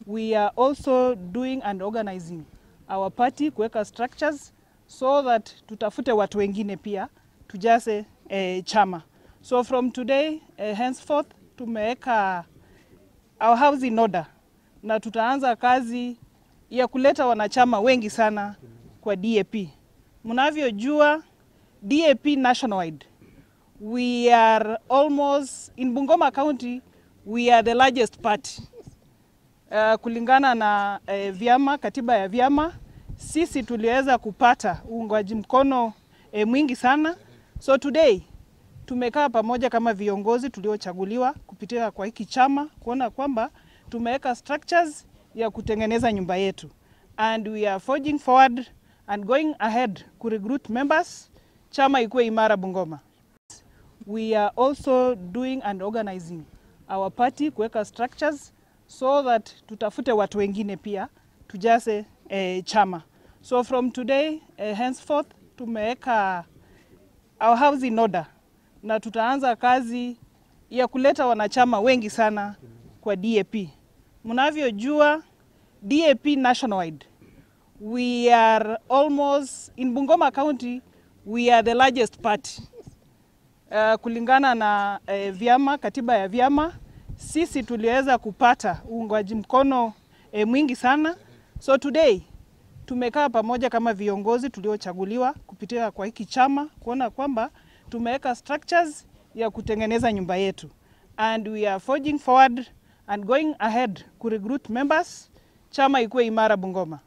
we are also doing and organizing our party kuweka structures so that tutafute watu wengine pia tujaze eh, chama. So from today eh, henceforth tumeweka our house in order na tutaanza kazi ya kuleta wanachama wengi sana kwa DAP. Mnavyojua DAP nationwide we are almost in Bungoma County we are the largest party uh, kulingana na uh, vyama katiba ya vyama sisi tuliweza kupata uungwaji mkono uh, mwingi sana so today tumekaa pamoja kama viongozi tuliochaguliwa kupitia kwa hiki chama kuona kwamba tumeweka structures ya kutengeneza nyumba yetu and we are forging forward and going ahead ku recruit members chama ikuwe imara Bungoma we are also doing and organizing our party kuweka structures so that tutafute watu wengine pia tujaze eh, chama. So from today eh, henceforth tumeweka our house in order na tutaanza kazi ya kuleta wanachama wengi sana kwa DAP. Mnavyojua DAP nationwide we are almost in Bungoma County we are the largest party uh, kulingana na uh, vyama katiba ya vyama sisi tuliweza kupata uungwaji mkono uh, mwingi sana so today tumekaa pamoja kama viongozi tuliochaguliwa kupitia kwa hiki chama kuona kwamba tumeweka structures ya kutengeneza nyumba yetu and we are forging forward and going ahead ku recruit members chama ikuwe imara Bungoma